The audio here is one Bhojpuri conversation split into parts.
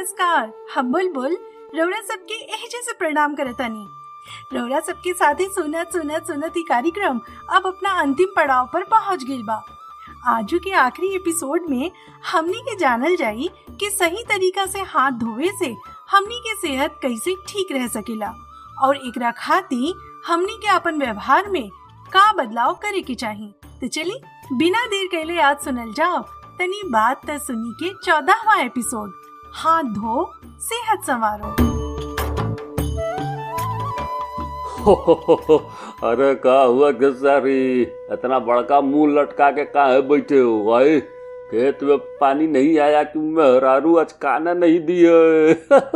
नमस्कार हम बुलबुल रौरा सबके एहजे से प्रणाम करतानी रौरा सबके साथे सुनत सुनत सुनत ही कार्यक्रम अब अपना अंतिम पड़ाव पर पहुंच गइल बा आजू के आखिरी एपिसोड में हमनी के जानल जाई कि सही तरीका से हाथ धोवे से हमनी के सेहत कैसे ठीक रह सकेला और एकरा खातिर हमनी के अपन व्यवहार में का बदलाव करे के चाही तो चली बिना देर कैले आज सुनल जाओ तनी बात त सुनी के चौदहवा एपिसोड हाथ धो सेहत संवारो हो, हो, हो, हो, अरे का हुआ खेसारी इतना बड़का मुंह लटका के काहे बैठे हो भाई खेत में पानी नहीं आया कि मेहरारू आज खाना नहीं दिए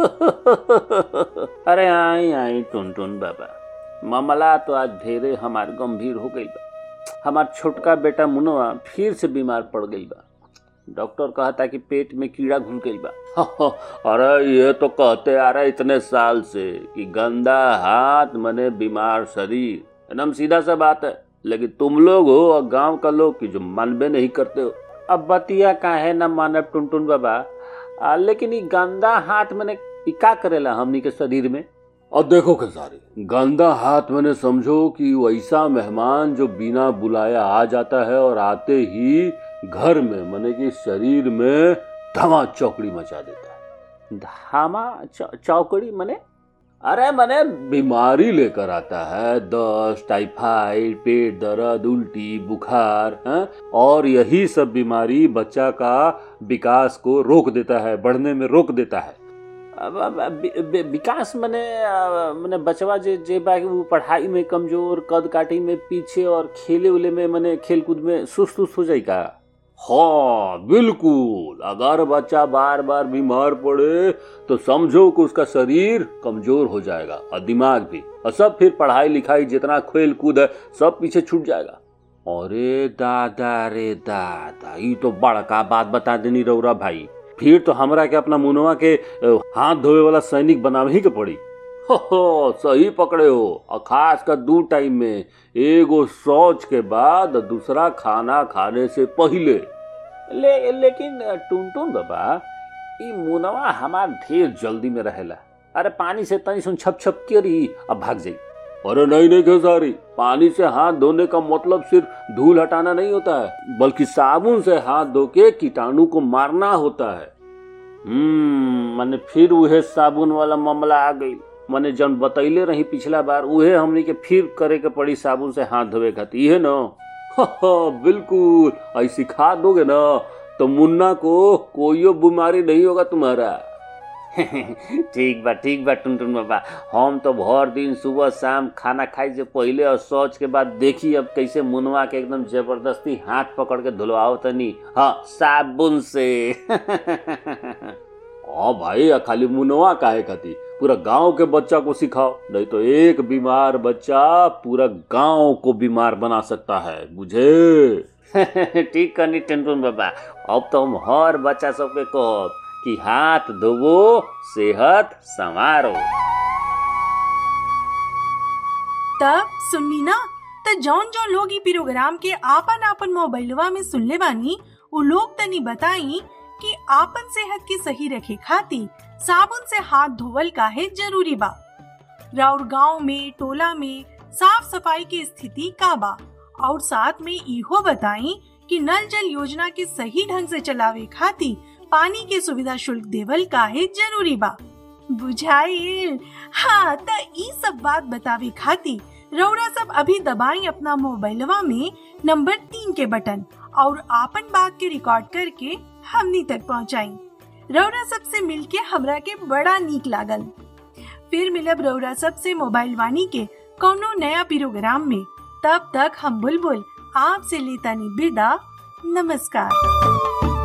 अरे आई आई टुन टुन बाबा मामला तो आज ढेरे हमार गंभीर हो गई बा हमार छोटका बेटा मुनवा फिर से बीमार पड़ गई बा डॉक्टर कहता कि पेट में कीड़ा घुल गई बा अरे ये तो कहते आ रहे इतने साल से कि गंदा हाथ मने बीमार शरीर एकदम सीधा सा बात है लेकिन तुम लोग हो और गांव का लोग की जो मानबे नहीं करते हो अब बतिया काहे न मानब टुनटुन बाबा आ, लेकिन ये गंदा हाथ मने ई का करेला हमनी के शरीर में और देखो खेसारी गंदा हाथ मैंने समझो कि वैसा मेहमान जो बिना बुलाया आ जाता है और आते ही घर में मने कि शरीर में धमा चौकड़ी मचा देता है धामा चौ, चौकड़ी मने अरे मने बीमारी लेकर आता है दस्त टाइफाइड पेट दर्द उल्टी बुखार है? और यही सब बीमारी बच्चा का विकास को रोक देता है बढ़ने में रोक देता है अब अब- अब वि- वि- विकास मने अ, मने बचवा जे जे बा वो पढ़ाई में कमजोर कद काटी में पीछे और खेले उले में मने खेल कूद में सुस्त उस्त हो जाए का हाँ बिल्कुल अगर बच्चा बार बार बीमार पड़े तो समझो कि उसका शरीर कमजोर हो जाएगा और दिमाग भी और सब फिर पढ़ाई लिखाई जितना खेल कूद है सब पीछे छूट जाएगा अरे दादा रे दादा ये तो बड़का बात बता देनी रौरा भाई फिर तो हमरा के अपना मुनवा के अ, हाथ धोए वाला सैनिक बनावे ही के पड़ी हो हो सही पकड़े हो और खास कर दू टाइम में एगो शौच के बाद दूसरा खाना खाने से पहले ले लेकिन टुनटुन बाबा ई मुनवा हमार ढेर जल्दी में रहेला अरे पानी से तनी सुन छप छप करी अब भाग जाई अरे नहीं नहीं खेसारी पानी से हाथ धोने का मतलब सिर्फ धूल हटाना नहीं होता है बल्कि साबुन से हाथ धो के कीटाणु को मारना होता है हम्म मैंने फिर उहे साबुन वाला मामला आ गई मैंने जन बतैले रही पिछला बार उहे हमनी के फिर करे के पड़ी साबुन से हाथ धोवे खातिर इहे न बिल्कुल ऐसी सिखा दोगे ना तो मुन्ना को कोई बीमारी नहीं होगा तुम्हारा ठीक बा ठीक बा टुनटुन बाबा हम तो भर दिन सुबह शाम खाना खाए से पहले और सोच के बाद देखी अब कैसे मुनवा के एकदम जबरदस्ती हाथ पकड़ के धुलवाओ तनी हाँ साबुन से हाँ भाई आ खाली मुनवा काहे खाती पूरा गांव के बच्चा को सिखाओ नहीं तो एक बीमार बच्चा पूरा गांव को बीमार बना सकता है बुझे ठीक करनी टुनटुन बाबा अब तो हम हर बच्चा सबके कहब कि हाथ धोवो सेहत संवारो तब सुननी ना त जौन जौन लोग ई प्रोग्राम के आपन आपन मोबाइलवा में सुनले बानी उ लोग तनी बताई कि आपन सेहत के सही रखे खातिर साबुन से हाथ धोवल काहे जरूरी बा राउर गांव में टोला में साफ सफाई की स्थिति का बा और साथ में इहो बताई कि नल जल योजना के सही ढंग से चलावे खातिर पानी के सुविधा शुल्क देवल काहे जरूरी बा बुझाइल हाँ त ई सब बात बतावे खातिर रौरा सब अभी दबाई अपना मोबाइलवा में नंबर तीन के बटन और आपन बात के रिकॉर्ड करके हमनी तक पहुँचाई रौरा सब से मिलके हमरा के बड़ा नीक लागल फिर मिलब रौरा सब से मोबाइल वाणी के कौनो नया प्रोग्राम में तब तक हम बुलबुल आपसे लेता नी विदा नमस्कार